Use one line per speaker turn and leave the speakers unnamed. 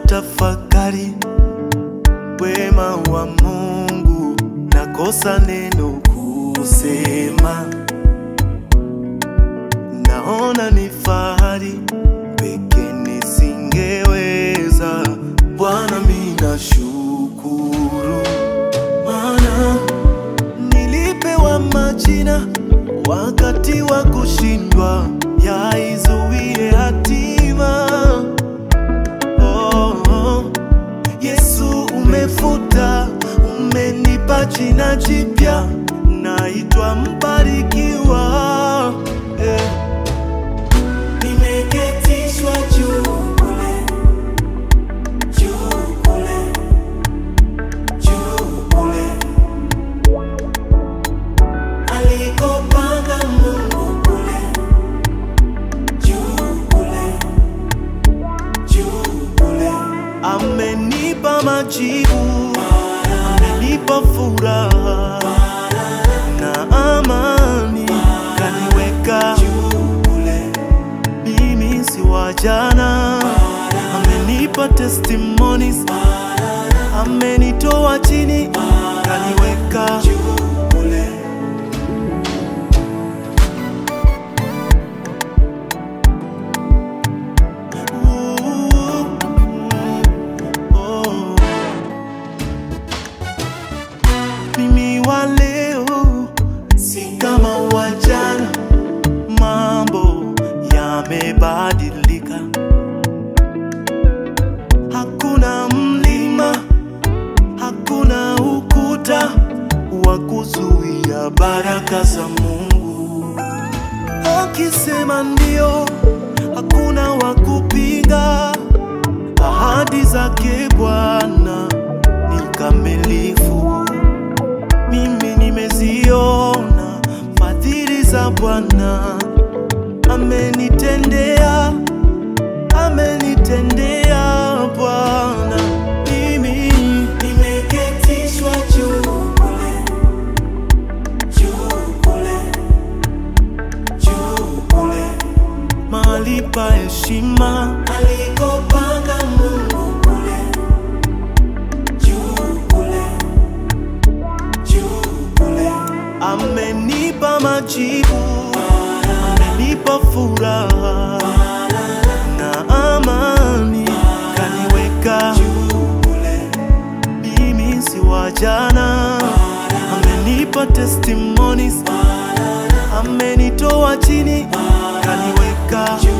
ninapotafakari wema wa Mungu, nakosa neno kusema. Naona ni fahari peke nisingeweza. Bwana, mimi nashukuru, maana nilipewa majina wakati wa kushindwa, yaizuie hatima. Oh, oh. Yesu umefuta, umenipa jina jipya, naitwa mbarikiwa eh.
Nimeketishwa juu kule, juu kule, juu kule, alikopanga Mungu kule, juu kule, juu kule.
Amenipa majibu, amenipa furaha na amani, kaniweka mimi si wa jana, amenipa testimonies, amenitoa chini, kaniweka Oh. Mimi wa leo si kama wa jana, mambo yamebadilika. Hakuna mlima, hakuna ukuta wa kuzuia baraka za Mungu. Akisema ndio, hakuna wa kupinga. Ahadi zake Bwana ni kamilifu. Mimi nimeziona fadhili za Bwana, amenitendea, amenitendea Bwana. Mimi
Nimeketishwa juu kule, juu kule, juu kule,
mahali pa heshima,
alikopanga Mungu kule, juu kule, juu kule.
amenipa majibu, amenipa furaha na amani, kaniweka mimi si wa jana, amenipa testimonies, amenitoa chini, kaniweka